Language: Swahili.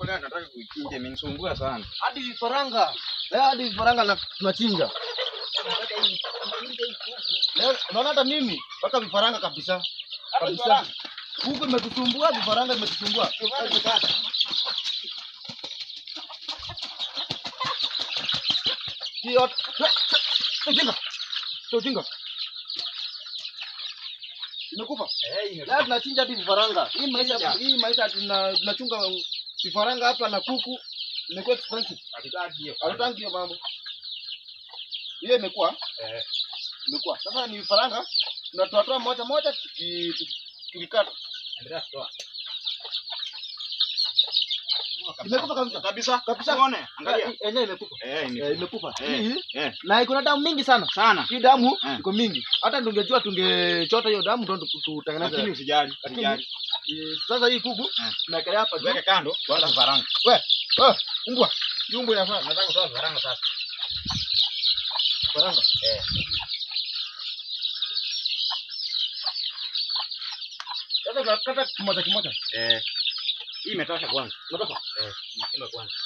Kwa leo nataka kuichinja imenisumbua sana. Hadi vifaranga. Leo hadi vifaranga na tunachinja. Leo unaona hata mimi mpaka vifaranga kabisa. Kabisa. Kuku imetusumbua, vifaranga imetusumbua. Hiyo ujinga. Ujinga. Imekufa. Leo tunachinja hadi vifaranga. Hii maisha hii maisha tuna tunachunga vifaranga hapa na kuku imekuwa expensive. Hatutaki hiyo. Hatutangi hiyo mambo. Hiyo imekuwa Eh. imekuwa. Sasa ni vifaranga tunatoa toa moja moja tuki- tuki- tukikata. Endelea kutoa. Imekufa kabisa. Kabisa. Kabisa. Uone, angalia. Hii Yenyewe imekufa. Eh, Eh, ni imekufa. Eh. Hii eh na iko na damu mingi sana. sana. Hii damu Eh. iko mingi. Hata tungejua tungechota hiyo damu ndo Lakini tutengeneze. usijali, Lakini- usijali. Eh, Sasa hii kuku Eh. tunaekelea hapa juu. Weke kando, kwanza vifaranga. We, oh, umbwa. Hii umbwa inafaa. Nataka kutoa vifaranga sasa. Vifaranga. Eh. Sasa tunakata kimoja kimoja. Eh. Hii imetosha kwanza. Unataka? Eh, chimba kwanza.